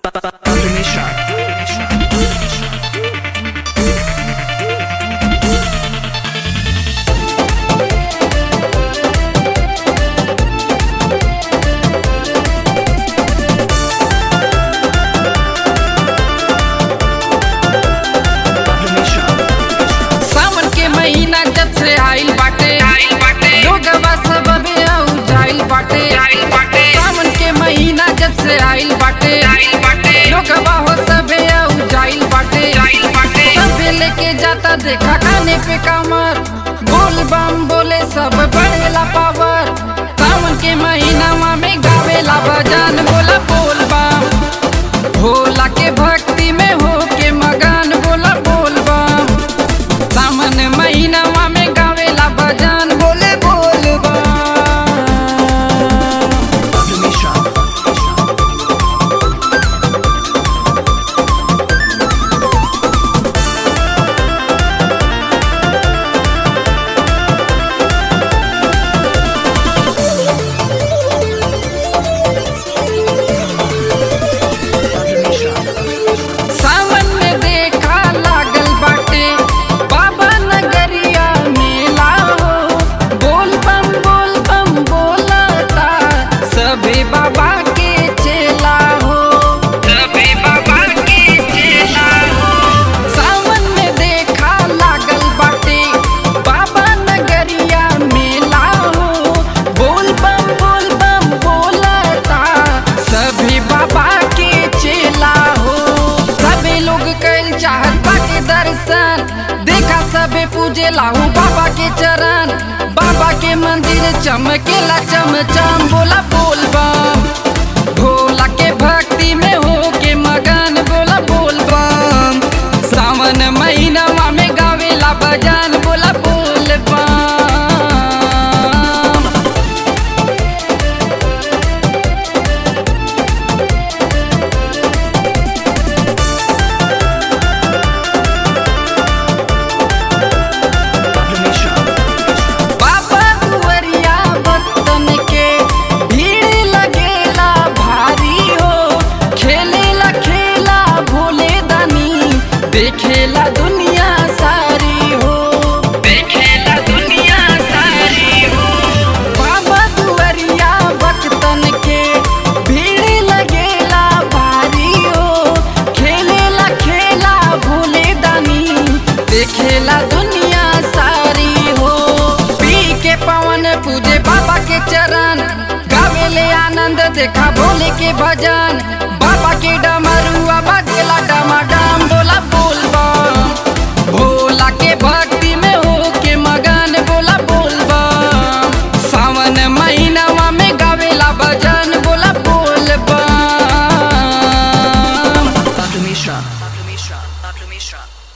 Dr. Mishra. Dr. Mishra. सावन के महीना जब से आइल बाटे आइल बाटे लोगवा सब अबे आउ जाइल बाटे आइल बाटे सावन के महीना जब से आइल बाटे आइल बाटे लोगवा हो सबे आउ जाइल बाटे आइल बाटे सबे लेके जाता देखा खाने पे कमर बोल बम बोले सब बढ़ेला पावर सावन के महीना में गावेला भजन बोला बोल बम भोला के भक्ति में हो के मगन बोला बोल बम सावन महीनावा में गावेला भजन बोले बोल बम Dr. Mishra. Dr. Mishra. सावन में देखा लागल बाटे बाबा नगरिया मेला हो बोल बम बोल बम बोलता सभी बाबा के चेला हो सभी बाबा के चेला हो सावन में देखा लागल बाटे बाबा नगरिया मेला हो बोल बम बोल बम बोलता सभी बाबा के चेला हो सभी लोग कैल चाहत बाके दर्शन देखा सबे पूजे लाहू बाबा के चरण बाबा के मंदिर चमकेला चमचम बोला बोल बम भोला के भक्ति में हो के मगन बोला बोल बम सावन महीना में गावेला भजन बोला बोल बम Dr. Mishra. बाबा दुवरिया भक्तन के भीड़ लगेला भारी हो खेलेला खेला भोले दानी देखेला दुनिया सारी हो देखेला दुनिया सारी हो बाबा दुवरिया भक्तन के भीड़ लगेला भारी हो खेलेला खेला भोले दानी देखेला दुनिया सारी हो पी के पवन पूजे बाबा के चरण गावेले आनंद देखा भोले के भजन बाबा के डमरुआ बजेला डमाडम बोला बोल बम भोला के भक्ति में हो के मगन बोला बोल बम सावन महीनावा में गावेला भजन बोला बोल बम Dr. Mishra. Dr. Mishra. Dr. Mishra.